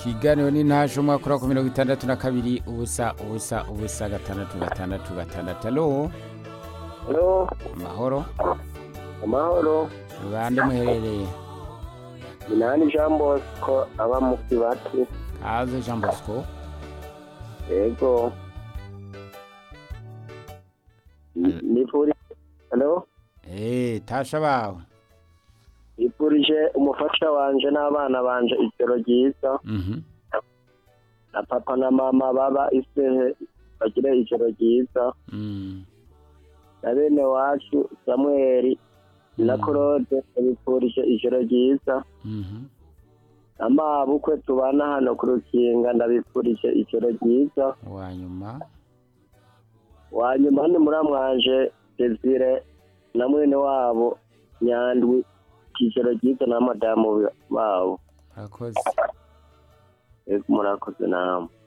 ikiganiro ni ntaje umwaka ura ku mirongo itandatu na kabiri ubusa ubusa ubusa gatandatu gatandatu gatandatu alo Halo, amahoro amahoro. bande muherereye Minani Jean Bosco aba mu Kibati. kaze jean bosco Yego. Nifuri. Halo, Eh, tasha bawe nifurije umufasha wanje n'abana banje ijoro ryiza Mhm. na papa na mama baba isehe bagire ijoro ryiza Mm. na bene wacu Samuel na Mm. Claude nifurije ijoro ryiza Mhm. na mabukwe tubana hano ku rukinga ndabifurije ijoro ryiza wanyuma wanyuma ni muramwanje Desire na mwene wabo Nyandwi ijoro ryiza na madamu wabo urakoze Ego, murakoze namwe